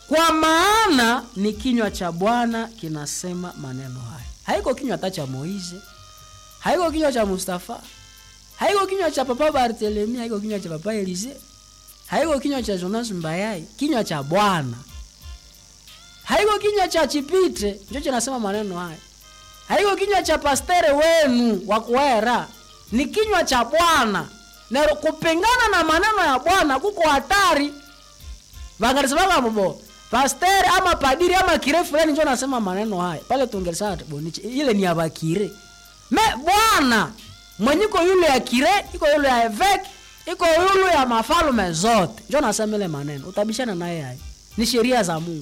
kwa maana ni kinywa cha bwana kinasema maneno haya haiko kinywa hata cha moise haiko kinywa cha mustafa haiko kinywa cha papa bartelemi haiko kinywa cha papa elise haiko kinywa cha jonas mbayai kinywa cha bwana haiko kinywa cha chipite njo chinasema maneno haya haiko kinywa cha pastere wenu wa kuera ni kinywa cha bwana na kupingana na maneno ya bwana kuko hatari vangalisemaka bobo pastere ama padiri ama kire fulani njo nasema maneno haya pale tungelisema boniche ile ni ya bakire me bwana mwenyiko yule ya kire iko yule ya evek iko yule ya mafalume zote njo nasema ile maneno utabishana naye haya ni sheria za mungu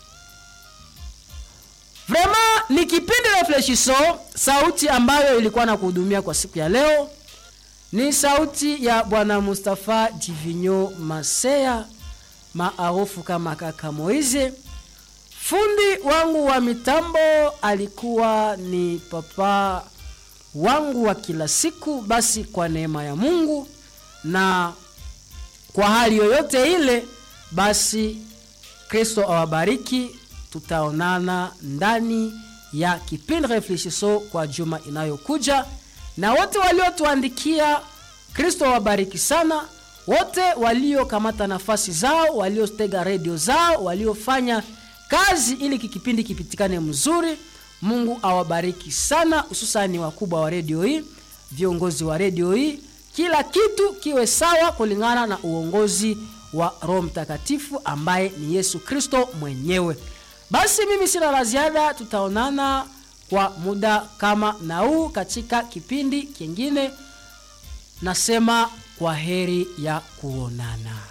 vraiment ni kipindi reflechiso sauti ambayo ilikuwa na kuhudumia kwa siku ya leo ni sauti ya bwana mustafa divinyo masea maarufu kama kaka moize fundi wangu wa mitambo alikuwa ni papa wangu wa kila siku basi kwa neema ya mungu na kwa hali yoyote ile basi kristo awabariki tutaonana ndani ya kipindi reflechiso kwa juma inayokuja na wote waliotuandikia kristo awabariki sana wote waliokamata nafasi zao waliotega redio zao waliofanya kazi ili kikipindi kipitikane mzuri mungu awabariki sana hususani wakubwa wa redio hii viongozi wa redio hii kila kitu kiwe sawa kulingana na uongozi wa roho mtakatifu ambaye ni yesu kristo mwenyewe basi mimi sina la ziada tutaonana kwa muda kama na huu katika kipindi kingine nasema kwa heri ya kuonana